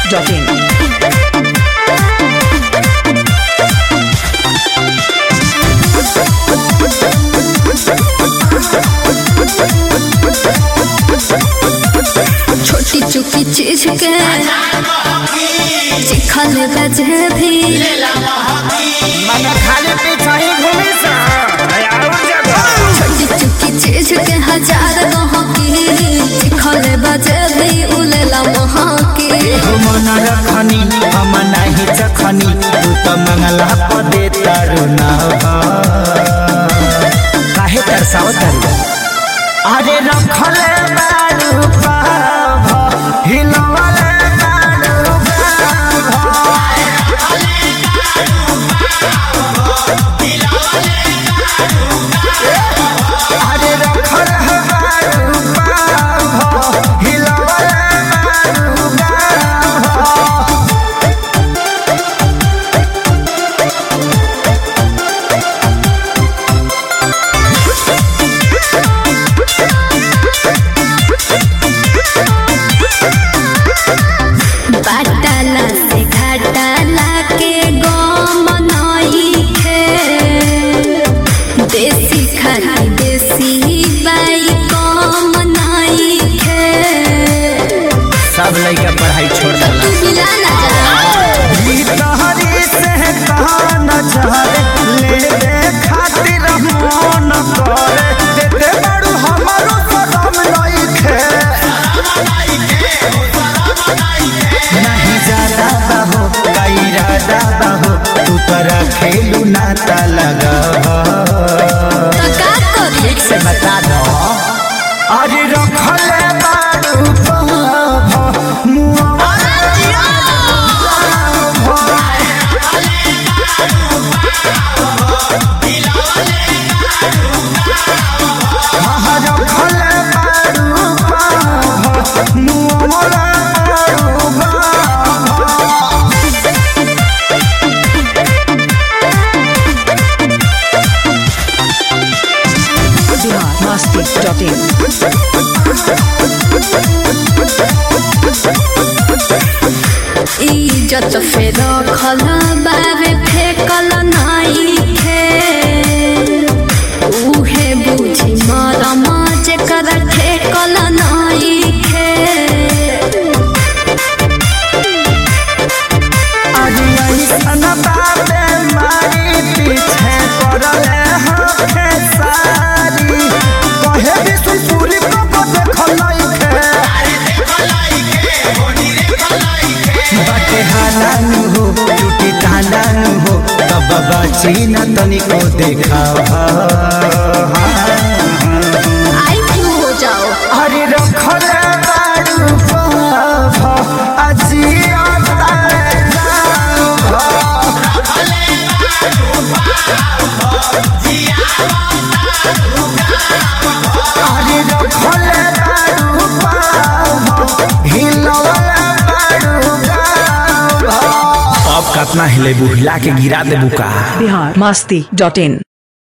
biharmasti.in छोटी चुकी चीज के चिखल बजे भी मन खाली पीछा ही घूमी सा और जगह छोटी चुकी चीज के हजार कहाँ की चिखल बजे भी उलेला वहाँ की मन रखनी हम नहीं चखनी तू तो मंगला पदे तारू ना काहे तरसाओ तारू अरे रखले बारू पाभ हिलवले बारू पाभ अरे रखले बारू पाभ हिलवले बारू पाभ बाटाला से घाटाला के गम नई खे देसी खाली देसी बाई कम नई खे सब लड़का पढ़ाई छोड़ देला तू मिला ना जा ई तहरी से कहान चाहे ले दे खातिर मन करे देते बड़ू हमारो सदम लइखे नहीं ज्यादा बाहो कई राजा बाहो तू तरा खेलू नाता लगा तो का करी ठीक से बता दो अरे रखले बारू पाभ मुआ biharmasti.in इज्जत फेर खल बाबे फेकल नाई खे उहे बुझी मरम जेकर ठेकल नाई खे चीना तनिको देखा आई क्यों हो जाओ अरे रखले बारू पाभ अजिया तारे गाभ अरे रखले बारू पाभ हिलवले बारू गाभ अब कतना हिले बुहिला के गिरा देबू का biharmasti.in